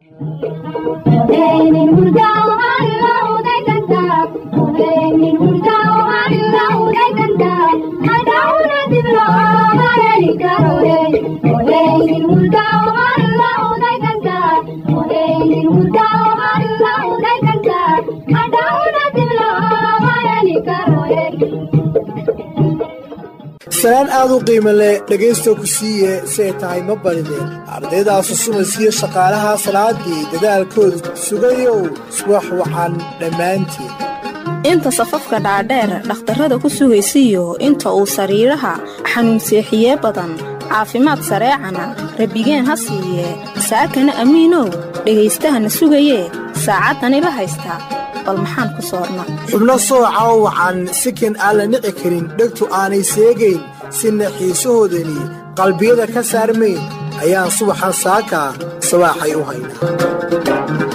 salaan aad u qiimo leh dhegaysta ku siiye si ay tahay ma badideen ardaydaas susumaysiyo shaqaalaha salaadii dadaalkoodu sugayow subax wacan dhammaantiin inta safafka dhaadheer dhakhtarrada ku sugaysiyo inta uu sariiraha xanuun seexiyee badan caafimaad sareecana rabbigeen ha siiye saakana amiinow dhegaystahana sugayee saacaddani la haystaa bal maxaan ku soorna xubno sooca oo wacan sikan aan la nici karin dhegtu aanay seegayn sina xiisahoodani qalbiyada ka saarmayn ayaan subaxan saakaa sabaaxay u haynaa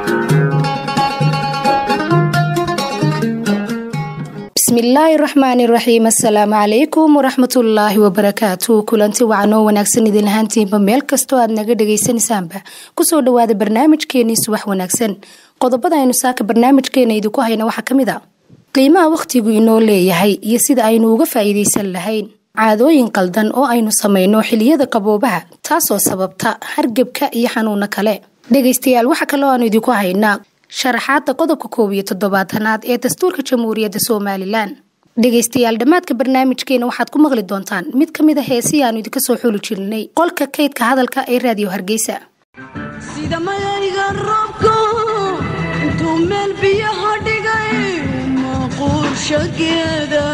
bismillaahi raxmaani raxiim assalaamu calaykum waraxmatullaahi wabarakaatu kulanti wacanoo wanaagsan idin ahaantiinba meel kastoo aad naga dhagaysanaysaanba kusoo dhawaada barnaamijkeenii subax wanaagsan qodobada aynu saaka barnaamijkeena idinku hayna waxaa ka mid a qiimaha wakhtigu inoo leeyahay iyo sida aynu uga faa'iidaysan lahayn caadooyin qaldan oo aynu samayno xiliyada qaboobaha taasoo sababta hargebka iyo xanuuno kale dhegaystayaal waxa kaloo aanu idinku haynaa sharaxaadda qodobka koob iyo toddobaatanaad ee dastuurka jamhuuriyadda somalilan dhegaystayaal dhammaadka barnaamijkeena waxaad ku maqli doontaan mid ka mid a heesii aanu idinka soo xuli jirnay qolka kaydka hadalka ee raadiyo hargeysa sida mayayga roobku intuu meel biyaha dhigay maquurshageeda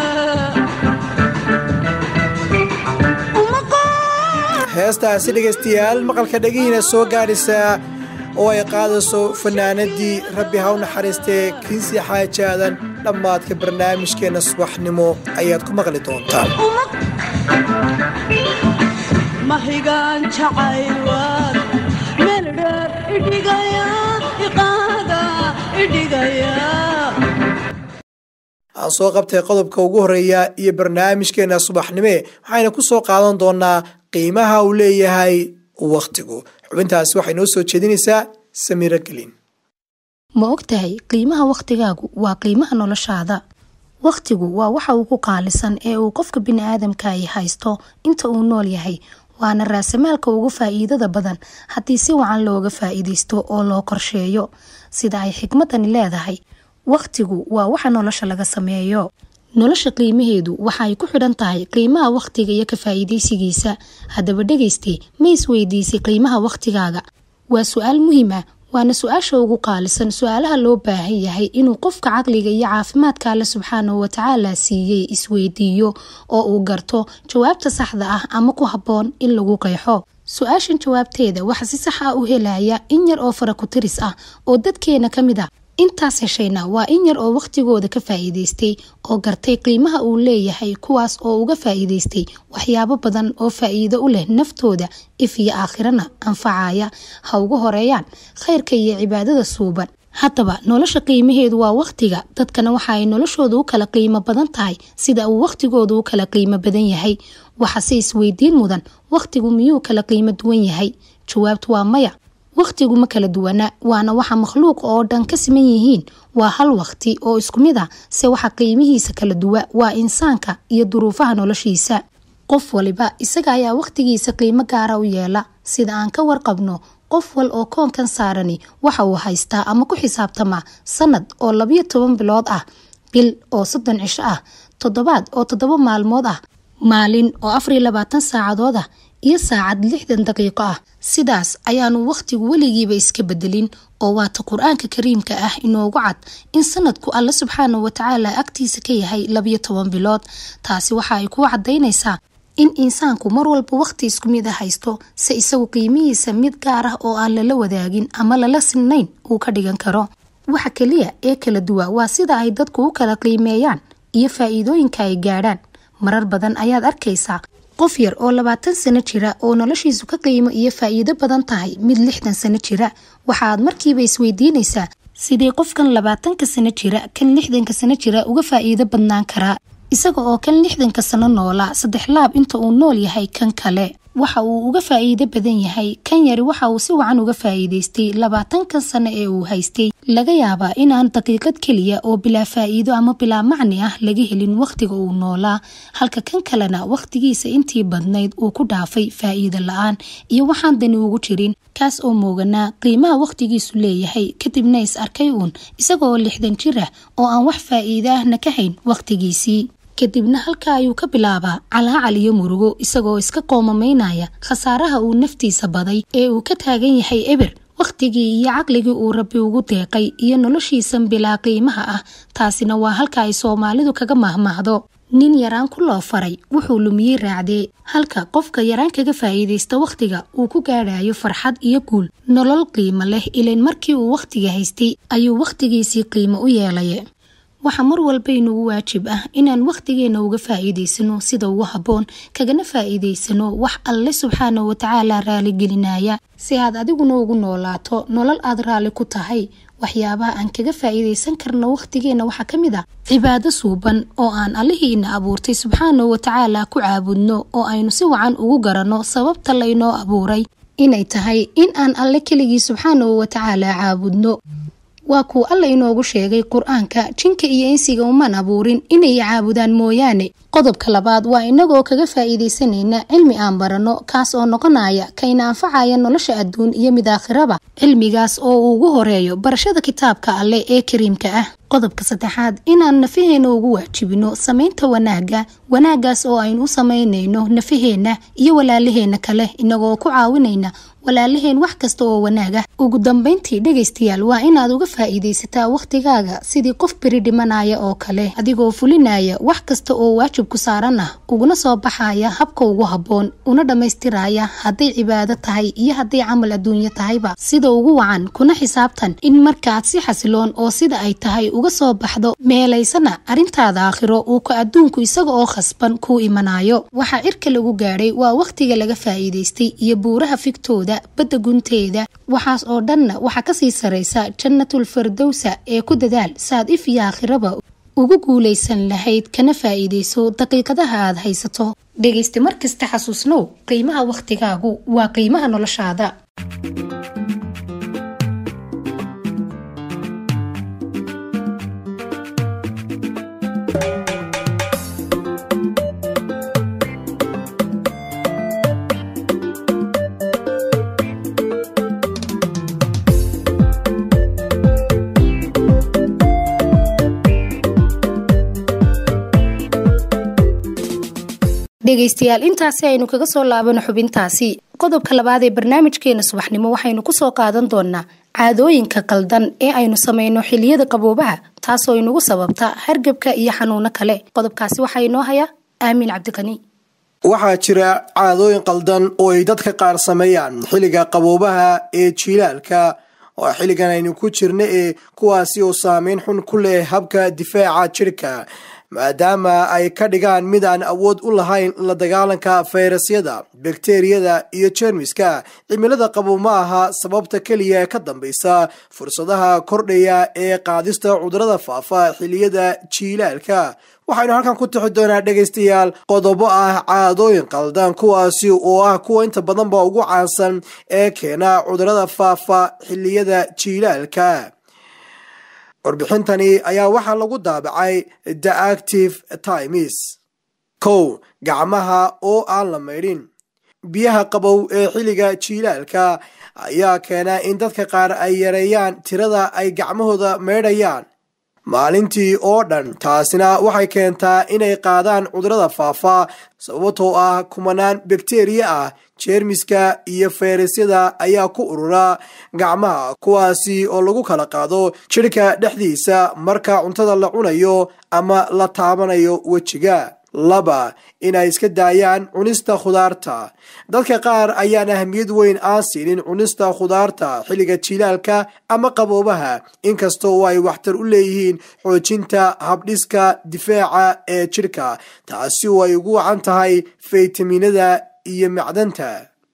heestaasi dhegaystayaal maqalka dhegihiina soo gaadhisaa oo ay qaadayso fanaanadii rabbi ha u naxariistee kiisii xaajaadan dhammaadka barnaamijkeenna subaxnimo ayaad ku maqli doontaan mahigaan jacaywaad meel dheer idhigaya iqaada idhigaya aan soo qabtay qodobka ugu horreeya iyo barnaamijkeenna subaxnime waxayna ku soo qaadan doonaa qiimaha uu leeyahay wakhtigu xubintaasi waxay noo soo jeedinaysaa samiiro gelin ma ogtahay qiimaha wakhtigaagu waa qiimaha noloshaada wakhtigu waa waxa ugu qaalisan ee uu qofka bini'aadamkaahi haysto inta uu nool yahay waana raasamaalka ugu faa'iidada badan haddii si wacan looga faa'iidaysto oo loo qorsheeyo sida ay xikmadani leedahay wakhtigu waa waxa nolosha laga sameeyo nolosha qiimaheedu waxa ay ku xidhan tahay qiimaha wakhtiga iyo ka faa'iidaysigiisa haddaba dhegayste ma isweydiisay qiimaha wakhtigaaga waa su-aal muhiim ah waana su-aasha ugu qaalisan su-aalaha loo baahan yahay inuu qofka caqliga iyo caafimaadka alle subxaanahu watacaala siiyey isweydiiyo oo uu garto jawaabta saxda ah ama ku habboon in lagu qeexo su-aashan jawaabteeda waxa si sax ah u helaya in yar oo fara ku-tiris ah oo dadkeena ka mid ah intaas heshayna waa in yar oo wakhtigooda ka faa'iidaystay oo gartay qiimaha uu leeyahay kuwaas oo uga faa'iidaystay waxyaabo badan oo faa'iido u leh naftooda if iyo aakhirana anfacaya ha ugu horeeyaan khayrka iyo cibaadada suuban haddaba nolosha qiimaheedu waa wakhtiga dadkana waxa ay noloshooda u kala qiimo badan tahay sida uu wakhtigooda u kala qiimo badan yahay waxase isweydiin mudan wakhtigu miyuu kala qiimo duwan yahay jawaabtu waa maya wakhtigu ma kala duwana waana waxa makhluuq oo dhan ka siman yihiin waa hal wakhti oo isku mid ah se waxa qiimihiisa kala duwa waa insaanka iyo duruufaha noloshiisa qof waliba isaga ayaa wakhtigiisa qiimo gaara u yeela sida aan ka warqabno qof wal oo koonkan saarani waxa uu haystaa ama ku xisaabtamaa sanad oo labiyo toban bilood ah bil oo soddon cisho ah toddobaad oo toddoba maalmood ah maalin oo afar iyo labaatan saacadood ah iyo saacad lixdan daqiiqo ah sidaas ayaanu wakhtigu weligiiba iska bedelin oo waata qur-aanka kariimka ah inoogu cad in sanadku alle subxaanahu watacaala agtiisa ka yahay labiyo toban bilood taasi waxa ay kuu cadaynaysaa in insaanku mar walba wakhti isku mid a haysto se isagu qiimihiisa mid gaar ah oo aan lala wadaagin ama lala sinnayn uu ka dhigan karo waxa keliya ee kala duwa waa sida ay dadku u kala qiimeeyaan iyo faa'iidooyinka ay gaadhaan marar badan ayaad arkaysaa qof yar oo labaatan sano jira oo noloshiisu ka qiimo iyo faa'iido badan tahay mid lixdan sano jira waxaaad markiiba isweydiinaysaa sidii qofkan labaatanka sano jira kan lixdanka sano jira uga faa'iido badnaan karaa isaga oo kan lixdanka sano noolaa saddex laab inta uu nool yahay kan kale waxa uu uga faa'iido badan yahay kan yari waxa uu si wacan uga faa'iidaystay labaatankan sano ee uu haystay laga yaabaa inaan daqiiqad keliya oo bilaa faa'iido ama bilaa macni ah laga helin wakhtiga uu noolaa halka kan kalena wakhtigiisa intii badnayd uu ku dhaafay faa'iido la-aan iyo waxaan dani ugu jirin kaas oo mooganaa qiimaha wakhtigiisu leeyahay kadibna is arkay uun isagoo lixdan jir ah oo aan wax faa'iido ahna ka hayn wakhtigiisii kadibna halka ayuu ka bilaabaa calaacal iyo murugo isagoo iska qoomamaynaya khasaaraha uu naftiisa baday ee uu ka taagan yahay eber wakhtigii iyo caqligii uu rabbi ugu deeqay iyo noloshiisan bilaa qiimaha ah taasina waa halka ay soomaalidu kaga mahmaahdo nin yaraan ku loo faray wuxuu lumiyey raacdee halka qofka yaraan kaga faa'iidaysta wakhtiga uu ku gaadhayo farxad iyo guul nolol qiimo leh ilayn markii uu wakhtiga haystay ayuu wakhtigiisii qiimo u yeelay waxaa mar walba inugu waajib ah inaan wakhtigeenna uga faa'iidaysano sida ugu habboon kagana faa'iidaysano wax alle subxaana watacaala raaligelinaya si aad adiguna ugu noolaato nolol aad raalli ku tahay waxyaabaha aan kaga faa'iidaysan karno wakhtigeenna waxaa ka mid ah cibaado suuban oo aan allihiina abuurtay subxaana watacaala ku caabudno oo aynu si wacan ugu garanno sababta laynoo abuuray inay tahay in aan alle keligii subxaanahu watacaala caabudno waa kuu alla inoogu sheegay qur-aanka jinka iyo insiga umaan abuurin inay caabudaan mooyaane qodobka labaad waa inagoo kaga faa'iidaysanayna cilmi aan baranno kaas oo noqonaya kayna anfacaya nolosha adduun iyo mid aakhiraba cilmigaas oo uu ugu horeeyo barashada kitaabka alleh ee kariimka ah qodobka saddexaad inaan nafaheena ugu waajibino samaynta wanaagga wanaaggaas oo aynu u samaynayno nafaheenna iyo walaalaheenna kale inagoo ku caawinayna walaalaheen wax kasta oo wanaag ah ugu dambayntii dhegaystayaal waa inaad uga faa'iidaysataa wakhtigaaga sidii qof beri dhimanaya oo kale adigoo fulinaya wax kasta oo waajibku saaran ah uguna soo baxaya habka ugu habboon una dhammaystiraya hadday cibaado tahay iyo hadday camal adduunyo tahayba sida ugu wacan kuna xisaabtan in markaad si xasiloon oo sida ay tahay uga soo baxdo meelaysana arrintaada aakhiro uu ka adduunku isaga oo khasban kuu imanayo waxaa cirka lagu gaadhay waa wakhtiga laga faa'iidaystay iyo buuraha figtooda badda gunteeda waxaas oo dhanna waxaa kasii saraysa jannatul fardowsa ee ku dadaal saad if iyo aakhiraba ugu guulaysan lahayd kana faa'iidayso daqiiqadaha aad haysato dhegaysta mar kasta xasuusnow qiimaha wakhtigaagu waa qiimaha noloshaada dhegaystayaal intaasi aynu kaga soo laabano xubintaasi qodobka labaad ee barnaamijkeena subaxnimo waxaynu kusoo qaadan doonaa caadooyinka qaldan ee aynu samayno xiliyada qaboobaha taasoo inugu sababta hargebka iyo xanuuno kale qodobkaasi waxaa inoo haya aamin cabdiqani waxaa jira caadooyin qaldan oo ay dadka qaar sameeyaan xilliga qaboobaha ee jiilaalka oo xilligan aynu ku jirna ee kuwaasi oo saameyn xun ku leh habka difaaca jirka maadaama ay ka dhigaan mid aan awood u lahayn la dagaalanka fayrasyada bakteriyada iyo jeermiska cimilada qabow ma aha sababta keliya ee ka dambaysa fursadaha kordhaya ee qaadista cudurada faafa xiliyada jiilaalka waxaynu halkan ku tixi doonaa dhegaystayaal qodobo ah caadooyin qaldan kuwaasi oo ah kuwa inta badanba ugu caansan ee keena cudurada faafa xiliyada jiilaalka warbixintani ayaa waxaa lagu daabacay the active times kow gacmaha oo aan la maydhin biyaha qabow ee xilliga jiilaalka ayaa keena in dadka qaar ay yareeyaan tirada ay gacmahooda maydhayaan maalintii oo dhan taasina waxay keentaa inay qaadaan cudurada faafa sababtoo ah kumanaan bakteriya ah jeermiska iyo fayrasyada ayaa ku urura gacmaha kuwaasi oo lagu kala qaado jidhka dhexdiisa marka cuntada la cunayo ama la taabanayo wejiga laba inay iska daayaan cunista khudaarta dadka qaar ayaan ahamiyad weyn aan siinin cunista khudaarta xilliga jilaalka ama qaboobaha inkastoo ay waxtar u leeyihiin xoojinta habdhiska difaaca ee jidhka taasi oo ay ugu wacan tahay faytaminada iyo macdanta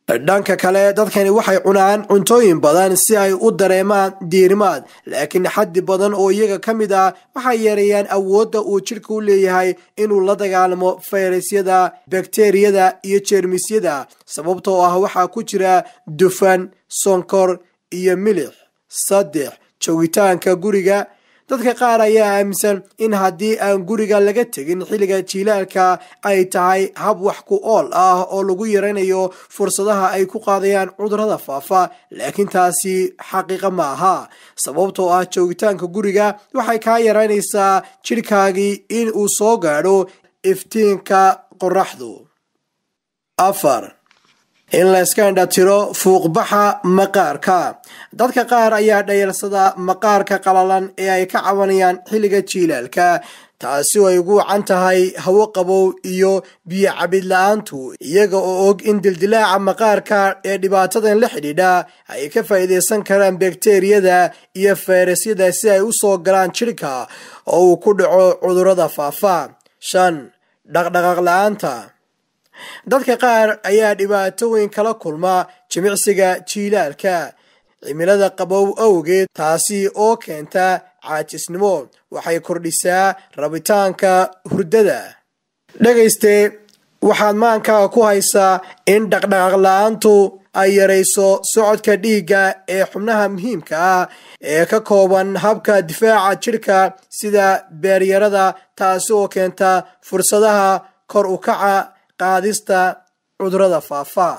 dhanka kale dadkani waxay cunaan cuntooyin badan si ay u dareemaan diirimaad laakiin xaddi badan oo iyaga ka mid ah waxay yareeyaan awoodda uu jidhka u leeyahay inuu la dagaalamo fayrasyada bakteriyada iyo jeermisyada sababtoo ah waxaa ku jira dufan sonkor iyo milix saddex joogitaanka guriga dadka qaar ayaa aaminsan in haddii aan guriga laga tegin xilliga jiilaalka ay tahay hab wax ku ool ah oo lagu yaraynayo fursadaha ay ku qaadayaan cudurrada faafa laakiin taasi xaqiiqa ma aha sababtoo ah joogitaanka guriga waxay kaa yaraynaysaa jidhkaagii in uu soo gaadho iftiinka qoraxdu afar in la iska indhatiro fuuqbaxa maqaarka dadka qaar ayaa dhayarsada maqaarka qalalan ee ay ka cabanayaan xilliga jiilaalka taasi oo ay ugu wacan tahay hawo qabow iyo biyo cabid la-aantu iyaga oo og in dildilaaca maqaarka ee dhibaatadan la xidhiidha ay ka faa'iidaysan karaan bakteriyada iyo fayrasyada si ay u soo galaan jidhka oo uu ku dhaco cudurrada faafa shan dhaqdhaqaaq la-aanta dadka qaar ayaa dhibaato weyn kala kulma jimicsiga jiilaalka cimilada qabow awgeed taasi oo keenta caajisnimo waxay kordhisaa rabitaanka hurdada dhegayste waxaad maankaaga ku haysaa in dhaqdhaqaaq la-aantu ay yarayso socodka dhiigga ee xubnaha muhiimka ah ee ka kooban habka difaaca jidhka sida beeryarada taasi oo keenta fursadaha kor u kaca qaadista cudurrada faafa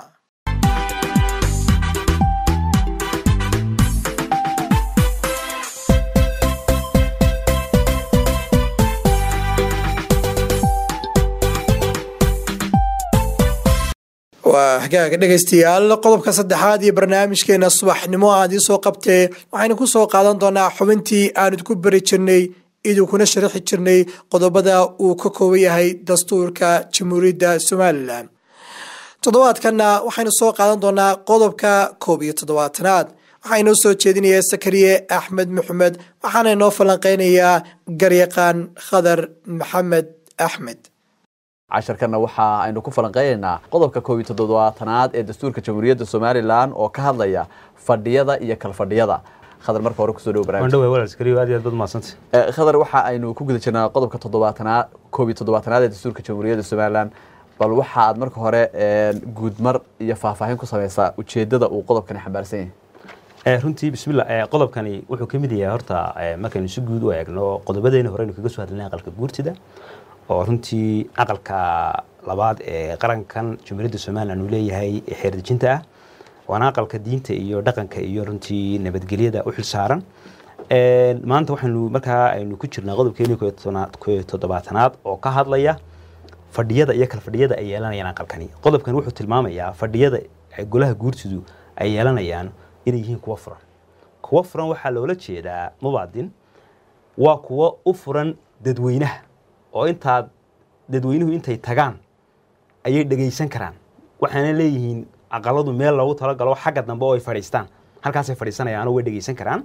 waa hagaaga dhegaystayaal qodobka saddexaad iyo barnaamijkeena subaxnimo aad ii soo qabtee waxaynu ku soo qaadan doonaa xubintii aan idinku beri jirnay idinkuna sharaxi jirnay qodobada uu ka kooban yahay dastuurka jamhuuriyadda somalilan toddobaadkanna waxaynu soo qaadan doonaa qodobka koob iyo toddobaatanaad waxaa inoo soo jeedinaya sakariye axmed maxamed waxaana inoo falanqeynayaa garyaqaan khadar maxamed axmed casharkana waxa aynu ku falanqeynaynaa qodobka koob iyo toddobaatanaad ee dastuurka jamhuuriyadda somalilan oo ka hadlaya fadhiyada iyo kalfadhiyada khadar marka hore kusoo dhow wandhowe walaalskariyo aad iyo aad baad mahadsantay khadar waxa aynu ku guda jirnaa qodobka toddobaatanaad koob iyo toddobaatanaad ee dastuurka jamhuuriyadda somalilan bal waxa aad marka hore guudmar iyo faahfaahin ku samaysaa ujeedada uu qodobkani xambaarsan yahay runtii bismillah qodobkani wuxuu ka mid yahay horta markaynu si guud u eegno qodobadeena horeynu kaga soo hadlinay aqalka guurtida oo runtii aqalka labaad ee qarankan jamhuuriyadda somalilan uu leeyahay xeerdejinta ah waana aqalka diinta iyo dhaqanka iyo runtii nabadgelyada u xilsaaran maanta waxaynu markaa aynu ku jirnaa qodobkeeni koyo toddobaatanaad oo ka hadlaya fadhiyada iyo kal fadhiyada ay yeelanayaan aqalkani qodobkan wuxuu tilmaamayaa fadhiyada golaha guurtidu ay yeelanayaan inay yihiin kuwo furan kuwo furan waxaa loola jeedaa mubaadin waa kuwo u furan dadweynaha oo intaad dadweynuhu intay tagaan ayay dhegaysan karaan waxaana leeyihiin aqaladu meel loogu talagalo xagga dambe oo ay fadhiistaan halkaasay fadhiisanayaan oo way dhegaysan karaan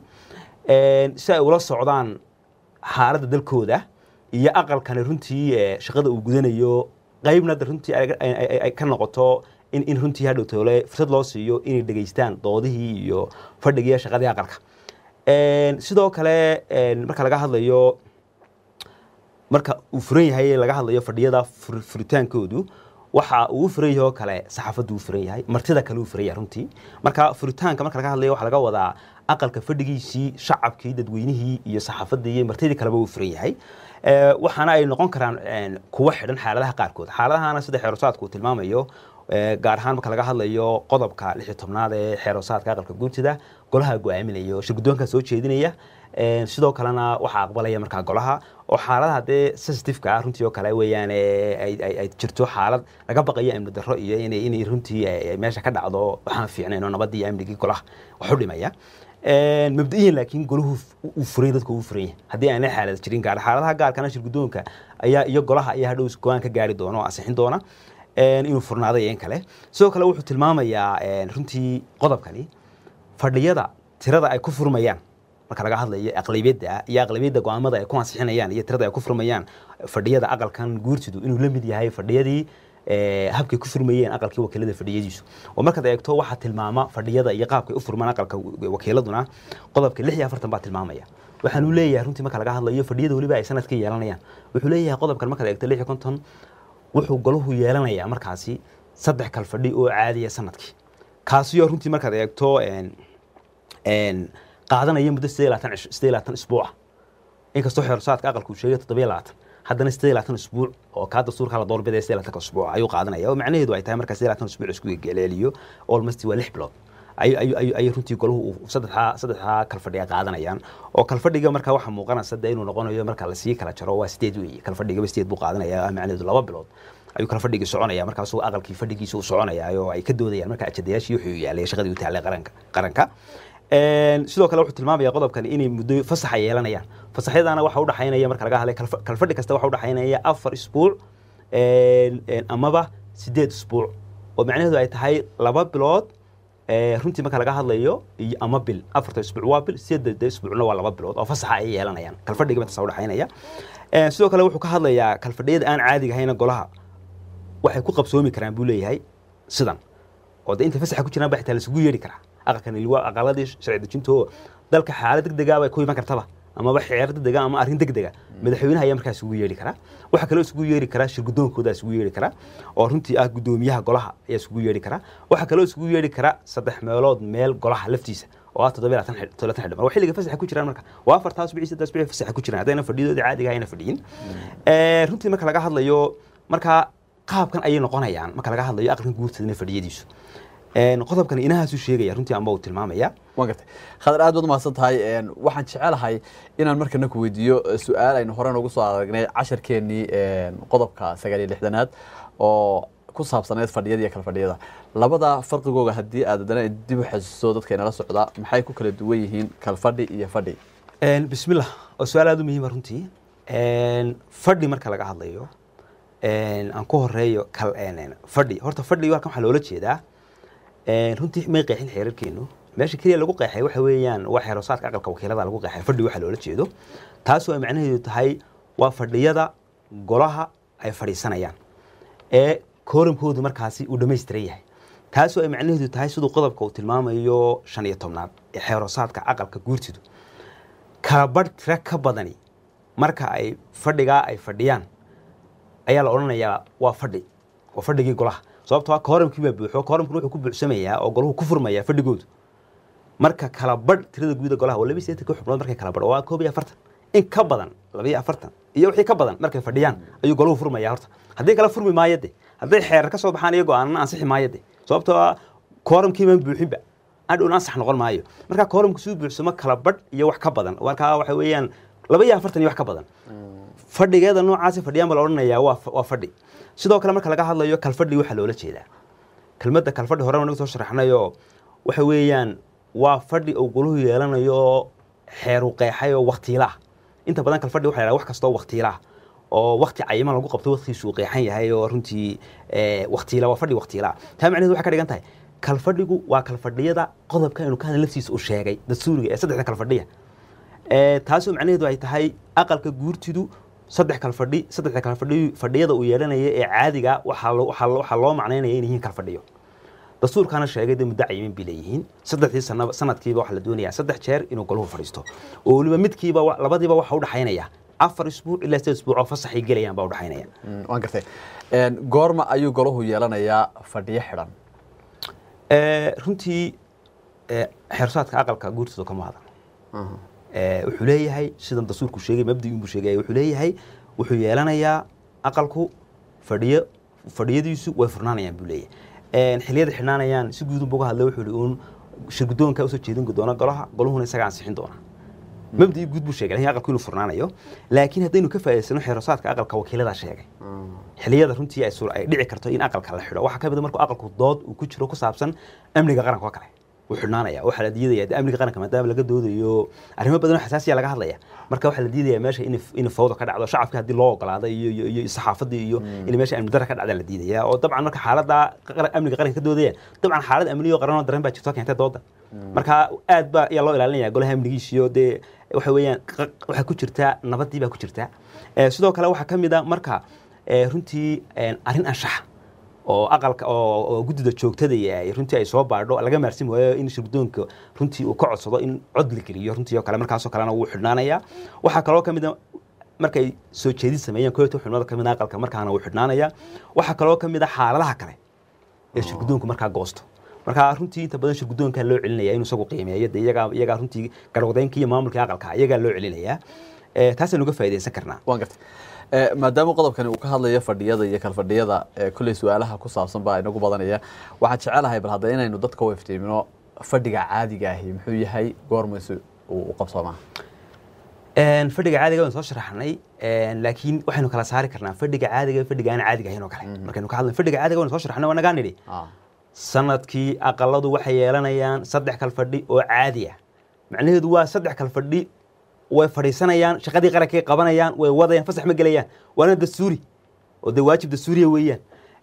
si ay ula socdaan xaaladda dalkooda iyo aqalkani runtii shaqada uu gudanayo qaybna runtii ay ka noqoto in runtii hadhow toole fursad loo siiyo inay dhegaystaan doodihii iyo fadhigii shaqadii aqalka sidoo kale marka laga hadlayo marka uu furan yahay laga hadlayo fadhiyada furitaankoodu waxa uu furan yahay oo kale saxaafaddu uu furan yahay martida kale uu furan yahay runtii marka furitaanka marka laga hadlayo waxaa laga wadaa aqalka fadhigiisii shacabkii dadweynihii iyo saxaafadii iyo martidii kaleba uu furan yahay waxaana ay noqon karaan kuwo xidhan xaaladaha qaarkood xaaladahana sida xeerosaadku uu tilmaamayo gaar ahaan marka laga hadlayo qodobka lix iyo tobnaad ee xeerosaadka aqalka guurtida golaha go-aaminaya shirgudoonka soo jeedinaya sidoo kalena waxaa aqbalaya markaa golaha oo xaaladaha dee sensitiveka ah runtii oo kale weeyaan ay jirto xaalad laga baqayo amni darro iyo inay runtii meesha ka dhacdo waxaan fiicnayn oo nabadii iyo amnigii golaha wax u dhimaya mabda'iyan laakiin golahu uu furay dadka uu furan yahay haddii aanay xaalad jirin gaar xaaladaha gaarkana shirgudoonka ayaa iyo golaha ayaa hadhow go-aan ka gaari doona oo ansixin doona inuu furnaaday in kale sidoo kale wuxuu tilmaamayaa runtii qodobkani fadhiyada tirada ay ku furmayaan marka laga hadlayo aqlabiyadda iyo aqlabiyadda go-aamada ay ku ansixinayaan iyo tirada ay ku furmayaan fadhiyada aqalkan guurtidu inuu la mid yahay fadhiyadii ee, habkay ku furmayeen aqalkii wakiilada fadhiyadiisu oo markaad eegto waxaa tilmaama fadhiyada iyo qaabkay u furmaan aqalka wakiiladuna qodobka lix iyo afartan baa tilmaamaya waxaan u leeyahay runtii marka laga hadlayo fadhiyada weliba ay sanadka yeelanayaan wuxuu leeyahay qodobkan markaad eegto lix iyo konton wuxuu golahu yeelanayaa markaasi saddex kal fadhi oo caadiya sanadkii kaasiyo runtii markaad eegto een, een, qaadanaya muddo sidee labaatan cish- sidee labaatan isbuuca inkastoo xeersaadka aqalku uu sheegay toddobiyo labaatan haddana sidee labaatan isbuuc oo kaa dastuurka la doorbidaya sidee labaatanka isbuuc ayuu qaadanaya oo macnaheedu ay tahay markaa sidee labaatan isbuuc isku geleeliyo almost waa lix bilood ayuu ayuu ayuu ayuu runtii golahu uu saddexdaa saddexdaa kalfadhiga qaadanayaan oo kalfadhiga markaa waxaa muuqanaysa de inuu noqonayo marka lasii kala jaro waa sideed weeye kalfadhigaba sideed buu qaadanaya macnaheedu laba bilood ayuu kala fadhigii soconaya markaasuu aqalkii fadhigiisa u soconaya oo ay ka doodayaan marka ajadayaashii wuxuu yaalay shaqadii u taalay qaranka qaranka Een, sidoo kale wuxuu tilmaamaya qodobkan inay muddo fasaxa yeelanayaan fasaxyadana waxa u dhaxaynaya marka laga hadlay kalfa- kalfadhi kasta waxa u dhaxaynaya afar isbuuc een, een, amaba sideed isbuuc oo macnaheedu ay tahay laba bilood ee, runtii marka laga hadlayo iyo ama bil afarta isbuuc waa bil sideedda isbuucna waa laba bilood oo fasaxa ay yeelanayaan kalfadhiga intaas u dhaxaynaya Een, sidoo kale wuxuu ka hadlayaa kalfadhiyada aan caadiga ahayna golaha waxay ku qabsoomi karaan buu leeyahay sidan oo de inta fasaxa ku jiraan ba xitaa laisugu yeedhi karaa aqalkan waa aqaladii sharci dejinto dalka xaalad degdega bay ku iman kartaba amaba xeer degdega ama arrin degdega madaxweynaha ayaa markaa isugu yeedhi karaa waxaa kaloo isugu yeedhi karaa shirgudoonkooda isugu yeedhi karaa oo runtii ah gudoomiyaha golaha ayaa isugu yeedhi karaa waxaa kaloo isugu yeedhi karaa saddex meelood meel golaha laftiisa oo ah toddoba labaatan xidh- toddobaatan xildhibaan waa xilliga fasaxa ku jiraan marka waa afartaa asbici saddex asbici fasaxa ku jiraan haddayna fadhiyadoodii caadiga ayna fadhiyin Ee, runtii marka laga hadlayo marka qaabkan ayay noqonayaan marka laga hadlayo aqalkan guurtadana fadhiyadiisu Een, qodobkan inahaasuu sheegaya runtii amba uu tilmaamaya waan gartay khadar aad baad umahadsan tahay Een, waxaan jecelahay inaan markana ku weydiiyo eh, su-aal aynu hore noogu soo aragnay casharkeenii een, qodobka sagaal iyo lixdanaad oo ku saabsaneyd fadhiyada iyo kala fadhiyada labada farqigooga haddii aad haddana dib u xasuusto dadka inala socda maxay ku kala duwan yihiin kalfadhi iyo fadhi Een, bismillah oo su-aal aad u muhiima runtii Een, fadhi marka laga hadlayo een, aan ku horeeyo kal een, een, fadhi horta fadhi halkan waxaa loola jeedaa een, runtii may qeexin xeerarkeenu meesha keliya lagu qeexay waxa weeyaan waa xeerosaadka aqalka wakiilada lagu qeexay fadhi waxaa loola jeedo taasoo ay macnaheedu tahay waa fadhiyada golaha ay fadhiisanayaan ee kooramkoodu markaasi uu dhammaystiran yahay taasoo ay macnaheedu tahay siduu qodobka uu tilmaamayo shan iyo tobnaad ee xeerosaadka aqalka guurtidu kala badh tira ka badani marka ay fadhigaa ay fadhiyaan ayaa la odhanayaa waa fadhi waa fadhigii golaha sababtoo ah kooramkii baa buuxo kooramkuna wuxuu ku buuxsamayaa oo golahu ku furmayaa fadhigoodu marka kala badh tirada guuda golaha waa laba iyo siddeetan xubnood markay kala badho waa koob iyo afartan in ka badan laba iyo afartan iyo wixii ka badan markay fadhiyaan ayuu golahu furmayaa horta haddii kala furmi maayo de hadday xeerar ka soo baxaan iyo go-aanana ansixi maayo de sababtoo ah kooramkiiman buuxinba adhowna ansax noqon maayo marka kooramku siduu buuxsamo kala badh iyo wax ka badan marka waxa weeyaan laba iyo afartan iyo wax ka badan fadhigeeda noocaasi fadhiyaan baa la odhanayaa waa waa fadhi sidoo kale marka laga hadlayo kalfadhi waxaa loola jeedaa kelmadda kalfadhi hore naga soo sharaxnayoo waxa weeyaan waa fadhi uu goluhu yeelanayo xeeru qeexay oo waktiila ah inta badan kalfadhi waxa la yidhaha wax kastoo waktiila ah oo wakti cayiman lagu qabto waktigiisu uu qeexan yahay oo runtii eh, waktiila waa fadhi waktiila ah taa macnaheedu waxay ka dhigan tahay kalfadhigu waa kalfadhiyada qodobka aynu ka hadlay laftiisa uu sheegay dastuuriga ee saddexda kalfadhiya Ee, taasoo macnaheedu ay tahay aqalka guurtidu saddex kal fadhi saddexda kal fadhi fadhiyada uu yeelanaya ee caadiga waxaa loo- waxaa loo- waxaa loo macnaynaya in yihiin kal fadhiyo dastuurkaana sheegay dee muddo cayimin bay leeyihiin saddexdii sanaba sanadkiiba waxaa la doonayaa saddex jeer inuu golahu fadhiisto oo weliba midkiiba wa- labadiiba waxa u dhaxaynaya afar isbuuc ilaa sideed isbuuc oo fasaxay gelayaan baa u dhaxaynaya Mm, waan gartay Een, goorma ayuu golahu yeelanayaa fadhiyo xidhan Ee, runtii ee, xeersaadka aqalka guurtooda kama hadan Ee, wuxuu leeyahay sidan dastuurku sheegay mabdii buu sheegay wuxuu leeyahay wuxuu yeelanayaa aqalku fadhiyo fadhiyadiisu way furnaanayaan buu leeyahay Een, xilliyada xidhnaanayaan si guud unbuu uga hadlay wuxuu yihi uun shirgudoonka usoo jeedin doona golaha goluhuna isaga ansixin doona mabdii guud buu sheegay laakiin aqalku inuu furnaanayo laakiin haddaynu ka faa'iidaysano xeerosaadka aqalka wakiiladaa sheegay xilliyada runtii ay suur- ay dhici karto in aqalka la xidho waxaa ka mid a markuu aqalku dood uu ku jiro ku saabsan amniga qaranka oo kale wuu xidhnaanaya waxaa la diidaya de amniga qaranka maadaama laga doodayo arrimo badan oo xasaasiya laga hadlaya marka waxaa la diidaya meesha in in fawda ka dhacdo shacabka haddii loo ogolaado iyo iyo iyo saxaafadii iyo in meesha amni darra ka dhacda la diidaya oo dabcan marka xaaladda qara- amniga qaranka ka doodaya dabcan xaalad amniyo qaran oo daran baa jirto keentay dooda marka aad baa ayaa loo ilaalinaya golaha amnigiisiyo dee waxa weeyaan qa- waxaa ku jirtaa nabadii baa ku jirtaa Eh, sidoo kale waxaa ka mid a marka eh, runtii eh, arrin anshaxa oo aqalka oo oo guddida joogtada iyo ay runtii ay soo baadho laga maarsin waayo in shirgudoonka runtii uu ka codsado in cod la geliyo runtii oo kale markaasoo kalena wuu xidhnaanayaa waxaa kaloo ka mid a markay soo jeedin sameeyaan kooyto xubnooda ka mid a aqalka markaana wuu xidhnaanayaa waxaa kaloo ka mid a xaaladaha kale ee shirgudoonku markaa goosto marka runtii inta badan shirgudoonkaa loo celinaya inuu isagu qiimeeyo dee iyagaa iyagaa runtii garwadaynka iyo maamulka aqalka iyagaa loo celinayaa Eh, taasaynu uga faa'iidaysan karnaa waan gartay Eh, maadaama qodobkani uu ka hadlayo fadhiyada iyo kalfadhiyada eh, kolley su-aalaha ku saabsan baa inagu badanaya waxaan jecelahay bal hadda inaynu dadka u iftiimino fadhiga caadiga ahi muxuu yahay goormaysu uu u qabsoomaa Een, fadhiga caadiga waan soo sharaxnay een, laakiin waxaynu kala saari karnaa fadhiga caadiga iyo fadhiga aan caadiga ahayn oo kale markaynu ka hadlayno fadhiga caadiga waan soo sharaxnay waa nagaa nidhi Ah, sanadkii aqaladu waxay yeelanayaan saddex kal fadhi oo caadi ah macnaheedu waa saddex kal fadhi way fadhiisanayaan shaqadii qarankay qabanayaan way wadayaan fasax ma gelayaan waana dastuuri oo dee waajib dastuuriya weeyaan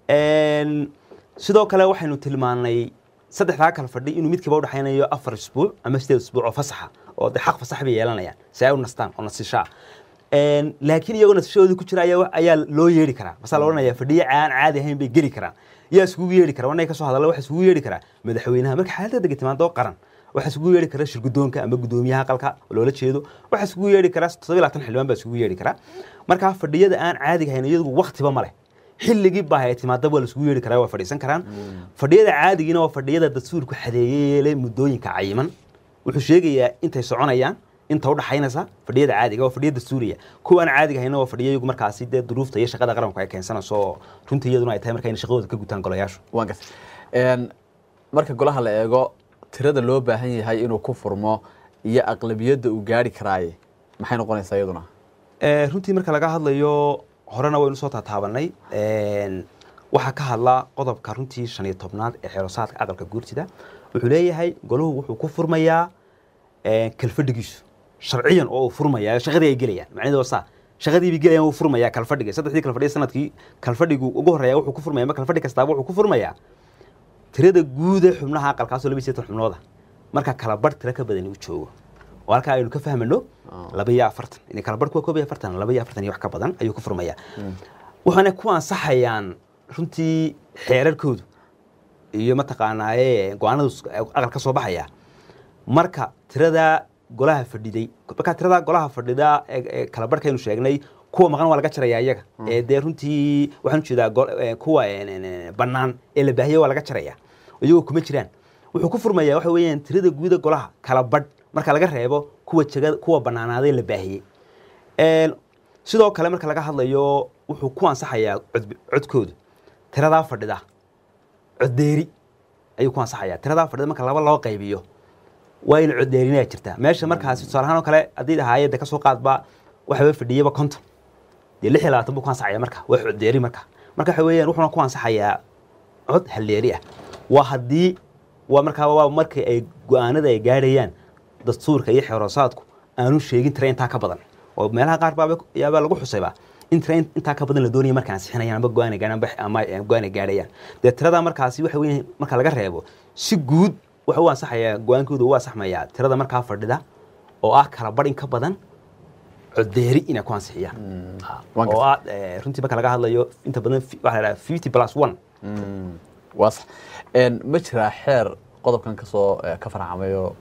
Een, sidoo kale waxaynu tilmaanay saddexdaa kal fadhi inuu midkiiba udhexaynayo afar isbuuc ama sideed isbuuc oo fasaxa oo dee xaq fasax bay yeelanayaan si ay u nastaan oo nasishaa Een, laakiin iyagoo nasashadoodii ku jira ayaa ayaa loo yeedhi karaa masaa la odhanaya fadhiye aan caadi ahayn bay geli karaan yaa isugu yeedhi kara wanay ka soo hadalla waxa isugu yeedhi karaa madaxweynaha marka xaaladda dega timaado qaran waxa isugu yeedhi kara shirgudoonka ama gudoomiyaha aqalka oo loola jeedo waxa isugu yeedhi kara toddoba labaatan xildhibaan baa isugu yeedhi kara marka fadhiyada aan caadiga ahayn iyagu waqtiba ma leh xilligii baa ay timaadaba waa la isugu yeedhi karaa waa fadhiisan karaan fadhiyada caadigiina waa fadhiyada dastuurku xadeeyey leh muddooyinka cayiman wuxuu sheegayaa intay soconayaan inta u dhaxaynaysa fadhiyada caadiga waa fadhiya dastuuriya kuwa aan caadiga ahayna waa fadhiya iyagu markaasi dee duruufta iyo shaqada qaranku ay keensanayso oo runtii iyaduna ay tahay marka inay shaqadooda ka gutaan golayaashu waan gartay Een, marka golaha la eego tirada loo baahan yahay inuu ku furmo iyo aqlabiyadda uu gaari karaaye maxay noqonaysaa iyaduna Eh, runtii marka laga hadlayo horena waynu soo taataabanay Een, waxaa ka hadla qodobka runtii shan iyo tobnaad ee xeerosaadka aqalka guurtida wuxuu leeyahay golahu wuxuu ku furmayaa eh, kalfadhigiisu sharciyan oo uu furmaya shaqadii ay gelayaan macnaheedu waa saa shaqadii bay gelayaan wuu furmayaa kalfadhiga saddexdii kalfadhiya sanadkii kalfadhigu ugu horreeya wuxuu ku furmaya ama kalfadhi kastaaba wuxuu ku furmayaa tirada guud ee xubnaha aqalkaasoo laba iyo seetan xubnooda marka kala bar tiro ka badani uu joogo oo halkaa aynu ka fahmano laba iyo afartan in kala barhku waa koob iyo afartan laba iyo afartan iyo wax ka badan ayuu ku furmayaa waxaana ku ansaxayaan runtii xeerarkoodu iyo mataqaanaaye go-aanadu aqal ka soo baxaya marka tirada golaha fadhiday marka tirada golaha fadhida ee ee kala barhkaynu sheegnay kuwa maqan waa laga jarayaa iyaga ee dee runtii waxaan ujeedaa go- ee, kuwa een, een, een, bannaan ee la baahiyey waa laga jarayaa iyagoo kuma jiraan wuxuu ku furmayaa waxa weeyaan tirada guuda golaha kala badh marka laga reebo kuwa jegada kuwa bannaanaaday la baahiyey Een, sidoo kale marka laga hadlayo wuxuu ku ansaxayaa cod- codkoodu tiradaa fadhida coddeeri ayuu ku ansaxayaa tiradaa fadhida marka laba loo qaybiyo waa in coddeerinaa jirtaa meesha markaasi tusaale ahaan oo kale haddii dhahaayadda ka soo qaadba waxaba fadhiyaba konton dee lix iyo labaatan buu ku ansaxaya marka waa coddeeri marka marka waxa weeyaan wuxuuna ku ansaxayaa cod halleeri ah waa haddii waa markaa waa markii ay go-aanada ay gaadhayaan dastuurka iyo xeeroosaadku aanu sheegin tira intaa ka badan oo meelaha qaar baaba yaabaa lagu xusayba in tira intaa ka badan la doonaya markaan ansixinayaan ama go-aan ay gaadhaan ama- ama go-aan ay gaadhayaan dee tirada markaasi waxa weeye marka laga reebo si guud waxa u ansaxayaa go-aankooda u ansaxmayaa tirada markaa fadhida oo ah kala badh in ka badan coddeeri inay ku ansixiyaan waan oo gartay. ah eh, runtii marka laga hadlayo inta badan fi- waxaa la dhahaa fifty plus one Mm, waa sax Een, ma jiraa xeer qodobkan kasoo eh, ka farcamayo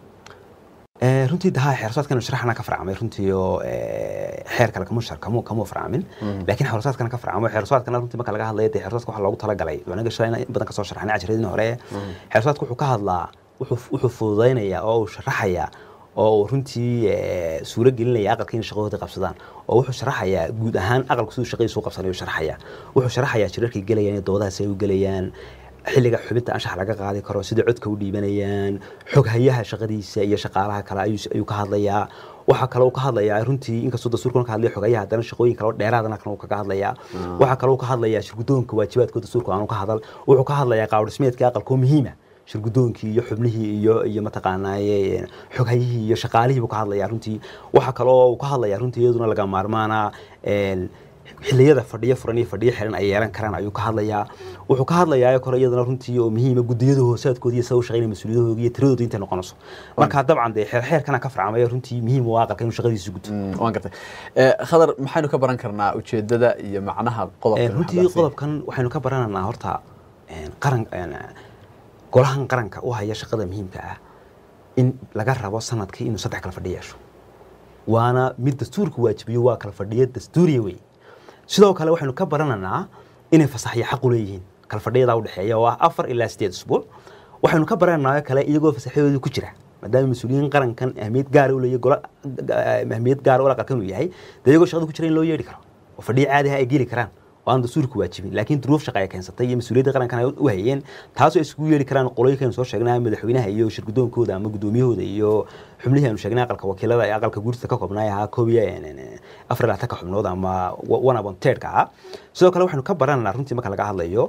Eh, runtii daha xeersaadkan sharaxna ka farcamay runtii oo eh, xeer kale kamu shar kamu kamu farcamin laakiin xeersaadkan ka farcamay xeersaadkan runtii marka laga hadlayo dee xeersaadka waxa loogu talagalay wanaga shalay in badan ka soo sharaxnay casharadii hore xeersaadku wuxuu ka hadlaa wuxuu wuxuu fududaynayaa oo uu sharaxayaa oo uu runtii eh, suuro gelinaya aqalka in shaqadooda qabsadaan oo wuxuu sharaxayaa guud ahaan aqalku siduu shaqadiisu u qabsanayo sharaxayaa wuxuu sharaxayaa shirarkay gelayaan iyo doodahaas ay u gelayaan xilliga xubinta anshax laga qaadi karo sida codka u dhiibanayaan xoghayaha shaqadiisa iyo shaqaalaha kale ayuu ayuu ka hadlayaa waxaa kale uu ka hadlayaa runtii inkastoo dastuurkan ka hadlaya xoghayaha haddana shaqooyin kale oo dheeraadana kan uu kaga hadlayaa waxaa kale uu ka hadlayaa shirgudoonka waajibaadkooda dastuurka aanu ka hadal wuxuu ka hadlayaa qaabdhismeedka aqalka oo muhiima shirgudoonkii iyo xubnihii iyo iyo mataqaanaaye xoghayihii iyo shaqaalihii buu ka hadlayaa runtii waxaa kale oo uu ka hadlayaa runtii iyaduna laga maarmaana een, xilliyada fadhiyo furan iyo fadhiyo xiran ay yeelan karaan ayuu ka hadlayaa wuxuu ka hadlayaa kore iyadana runtii oo muhiima gudiyada hoosaadkooda iyo sida u shaqeynaya mas-uuliyadahooda iyo tiradooda intay noqonayso marka dabcan dee xeer xeerkana ka farcamaya runtii muhiim u ah aqalka inuu shaqadiisa guto Mm, waan gartay Eh, khadar maxaynu ka baran karnaa ujeedada iyo macnaha Eh, qodobkan runtii qodobkan waxaynu ka baranaynaa horta een, qaran een, golahan qaranka u haya shaqada muhiimka ah in laga rabo sanadkii inuu saddex kala fadhi yeesho waana mid dastuurka waajibiyo waa kala fadhiya dastuuriya wey sidoo kale waxaynu ka barananaa inay fasaxyo xaq u leeyihiin kala fadhiyada u dhexeeya oo ah afar ilaa sideed usbuuc waxaynu ka barananaa kale iyagoo fasaxyadooda ku jira maadaama mas-uuliyiin qarankan ahmiyad gaara u leeyahay gola ahmiyad gaara ula qalkan uu yahay dee iyagoo shaqada ku jira in loo yeedhi karo oo fadhiyo caadi ah ay geli karaan oo aan dastuurka waajibin laakiin duruuf shaqa ay keensatay iyo mas-uuliyadda qarankan ay u hayeen taasoo ay isugu yeedhi karaan qolooyinkaynu soo sheegnaa madaxweynaha iyo shirgudoonkooda ama gudoomiyahooda iyo xubnihii aynu sheegnay aqalka wakiilada ee aqalka guurtida ka koobnaa ahaa koob iyo afar iyo labaatanka xubnood ama one upon third-ka ahaa sidoo kale waxaynu ka barananaa runtii marka laga hadlayo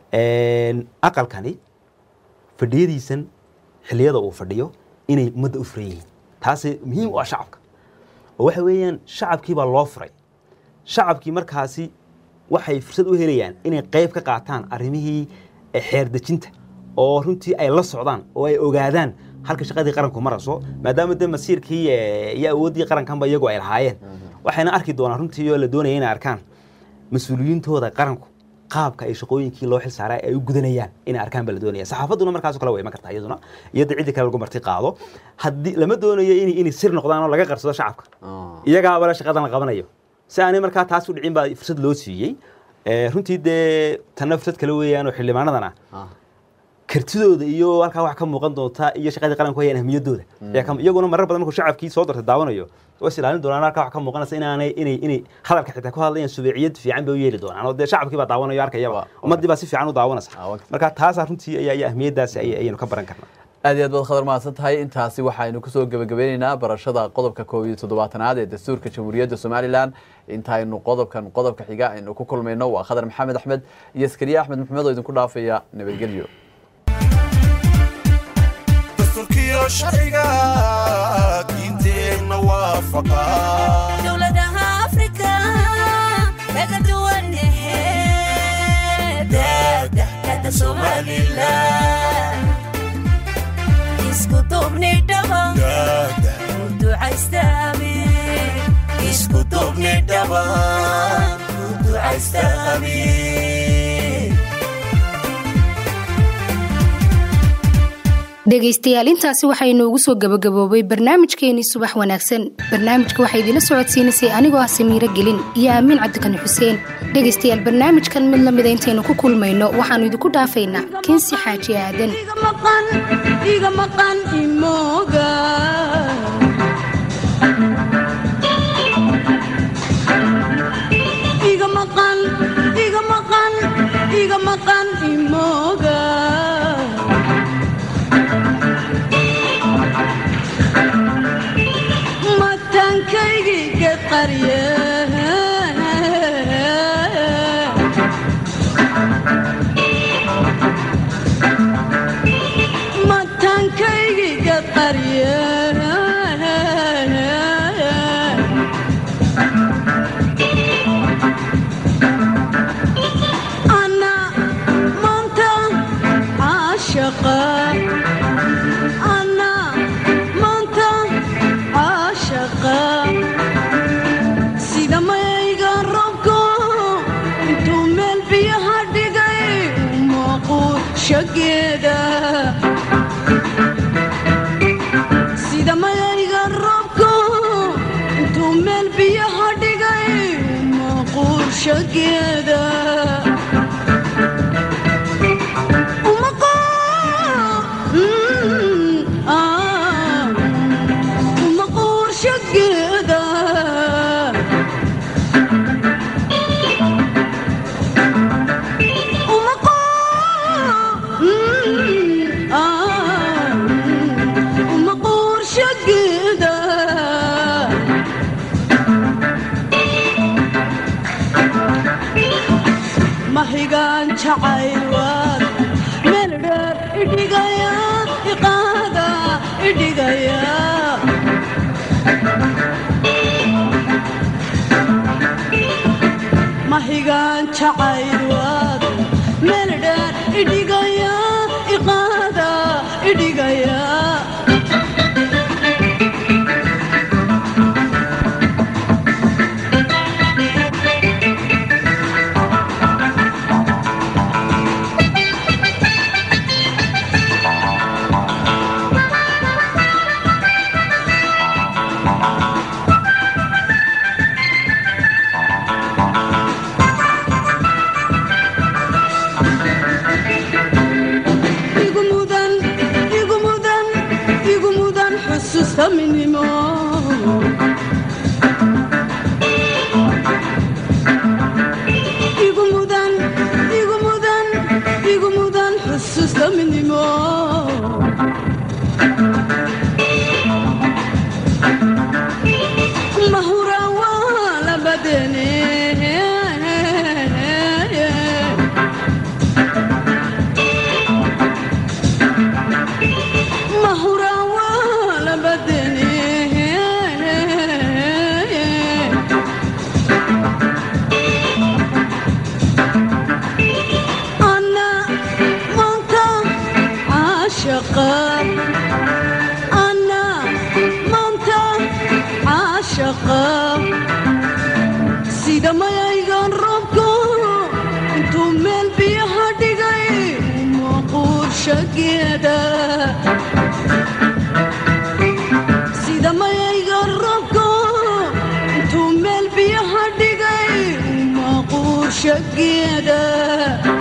aqalkani fadhiyadiisan xilliyada uu fadhiyo inay ummadda u furan yihiin taasi muhiim u ah shacabka oo waxa weeyaan shacabkii baa loo furay shacabkii markaasi waxay fursad u helayaan inay qayb ka qaataan arrimihii xeer dejinta oo runtii ay la socdaan oo ay ogaadaan halka shaqadii qaranku marayso maadaama de masiirkii iyo awooddii qarankanba iyagu ay lahaayeen waxayna arki doonaan runtii oo la doonaya inay arkaan mas-uuliyiintooda qaranku qaabka ay shaqooyinkii loo xil saaray ay u gudanayaan inay arkaan baa la doonaya saxaafadduna markaasoo kale way iman kartaa iyaduna iyada ciddii kale lagu marti qaado haddii lama doonayo in inay sir noqdaan oo laga qarsado shacabka iyagaaba la shaqadan la qabanayo si aanay markaa taas u dhicin baa fursad loo siiyey runtii dee tanna fursad kale weeyaan oo xildhibaanadana kartidooda iyo halkaa wax ka muuqan doonta iyo shaqadii qaranku hayaan ahmiyaddooda iyaguna marar badan markuu shacabkii soo dartay daawanayo way is ilaalin doonaan halkaa wax ka muuqanaysa inaanay inay inay hadalka xitaa ku hadlayaan subeeciyad fiican bay u yeeli doonaan oo dee shacabkii baa daawanayo arkayaba ummaddii baa si fiican u daawanaysa marka taasaa runtii ayaa iyo ahmiyaddaasi ayaynu ka baran karnaa aad iyo aad baad khadar mahadsan tahay intaasi waxaynu kusoo gebagabeyneynaa barashada qodobka koob iyo toddobaatanaad ee dastuurka jamhuuriyadda somalilan intaynu qodobkan qodobka xiga aynu ku kulmayno waa khadar maxamed axmed iyo askariye axmed maxamed oo idinku dhaafaya nabadgelyo dastuurkiyo sharciga diinteenna waafaqa dowladaha afrika kaga duwan daadahkada somalilan isku duubni dhaba daada ducaystaami isku duubni dhaba ku ducaystaami dhegaystayaal intaasi waxaa inoogu soo gabagaboobay barnaamijkeenii subax wanaagsan barnaamijka waxaa idinla socodsiinaysay anigoo ah samiiro gelin iyo aamiin cabdikani xuseen dhegaystayaal barnaamijkan mid la mida intaynu ku kulmayno waxaannu idinku dhaafaynaa kinsi xaaji aadan iga maqan iga maqan imooga iga maqan iga maqan iga maqan imooga mataankaygii geed qarye mataankaygii geed qarye ana maanta caashaqa ana maanta caashaqa sida mayga robko intuu meel biyaha dhigay muuquushageeda sida mayayga robko intuu meel biyaha dhigay muuquushageeda umaqoorshageeda umaqoorshageeda mahigaan jacayl meel dheer idhigaya iqaada idhigaya mahigaan jacayl meel dheer idhigaya iqaada idhigaya igu mudan igu mudan igu mudan xusuusta midnimo igu mudan igu mudan igu mudan xusuusta midnimo mahura waa labadeene mahura waa labadeene ana maanta caashaqa ana maanta caashaqa sida mayaygan roobko intuu meel biyaha dhigay maquurshageeda sida mayaygan roobko intuu meel biyaha dhigay maquurshageeda